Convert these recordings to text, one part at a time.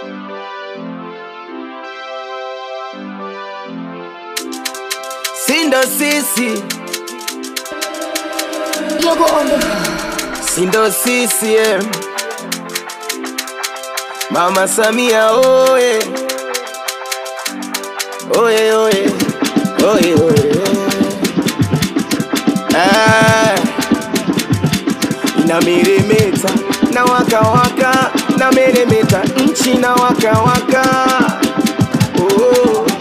Sindo sisi, Yogo on the sindo sisi eh. Mama Samia oye, oye oye, oye oye. Ah, inameremeta na waka waka, na meremeta nchi na waka waka. Oh.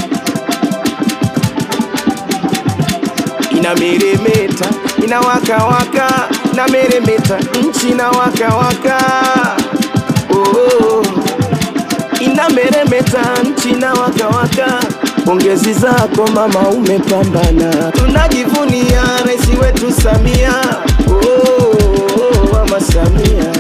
inameremeta inawakawaka na meremeta nchi na wakawaka oh, inameremeta nchi na wakawaka pongezi zako mama umepambana tunajivunia rais wetu samia oh, mama samia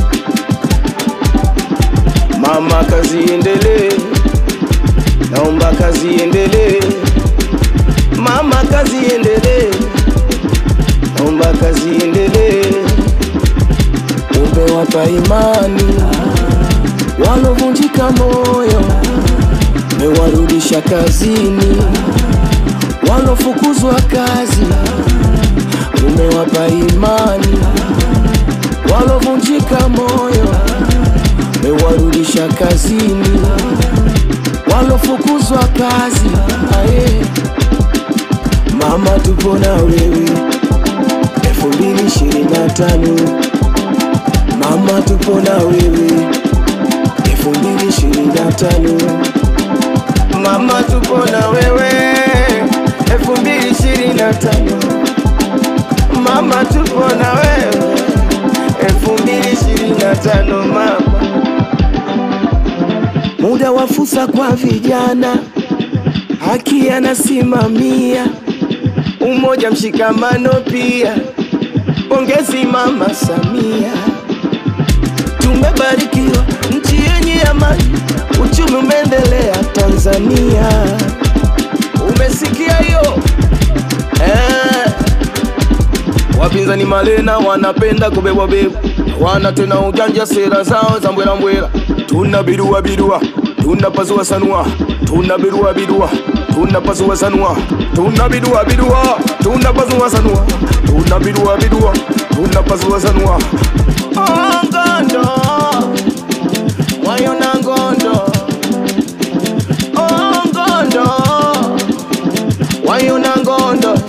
mama kazi endelee naomba kazi endelee Mama kazi endelee, naomba kazi endelee. Umewapa imani walovunjika moyo, mewarudisha kazini walofukuzwa kazi. Umewapa imani walovunjika moyo, mewarudisha kazini walofukuzwa kazi. Aye. Mama tupo na wewe elfu mbili ishirini na tano Mama tupo na wewe elfu mbili ishirini na tano Mama tupo na wewe elfu mbili ishirini na tano Mama tupo na wewe elfu mbili ishirini na tano Mama muda wa fursa kwa vijana, haki anasimamia umoja, mshikamano pia. Pongezi Mama Samia, tumebarikiwa nchi yenye amani, uchumi umeendelea Tanzania. Umesikia hiyo eh? Wapinzani malena wanapenda kubebwa bebwa, wana tena ujanja, sera zao za mbwela mbwela. Tuna bidua bidua, tuna pasua sanua, tuna bidua bidua, tuna pasua sanua, tuna bidua bidua, tuna pasua sanua, tuna bidua bidua, tuna pasua sanua. Oh, ngondo wayona ngondo, oh, ngondo wayona ngondo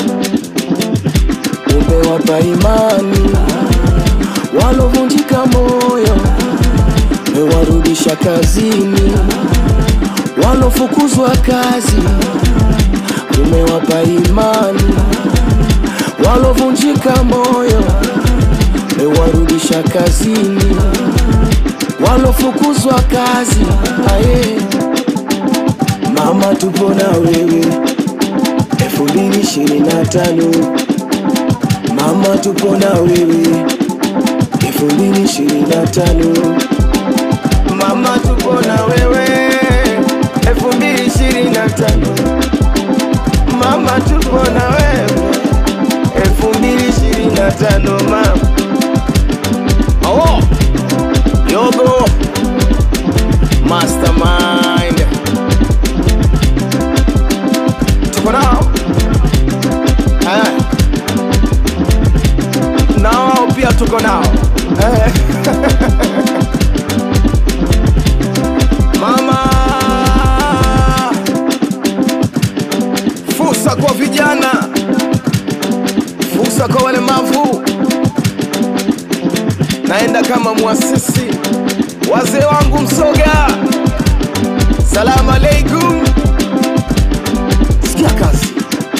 umewapa imani walovunjika moyo, mewarudisha kazini walofukuzwa kazi. Umewapa imani walovunjika moyo, mewarudisha kazini walofukuzwa kazi. Aye, mama tupo na wewe elfu mbili ishirini na tano Mama tupo na wewe elfu mbili ishirini na tano Mama tupo na wewe elfu mbili ishirini na tano Mama tupo na wewe elfu mbili ishirini na tano Mama oh. Yogo Mastermind tuko nao eh na wao pia tuko nao eh. Mama, fursa kwa vijana, fursa kwa walemavu. Naenda kama mwasisi, wazee wangu Msoga, salamu alaikum. Sikia kazi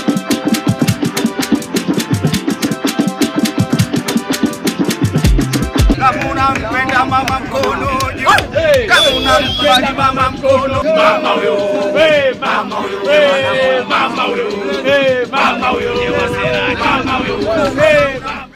Kama unampenda mama mkono juu. Kama unampenda mama mkono mama huyo mama huyo mama huyo mama huyo mama huyo mama huyo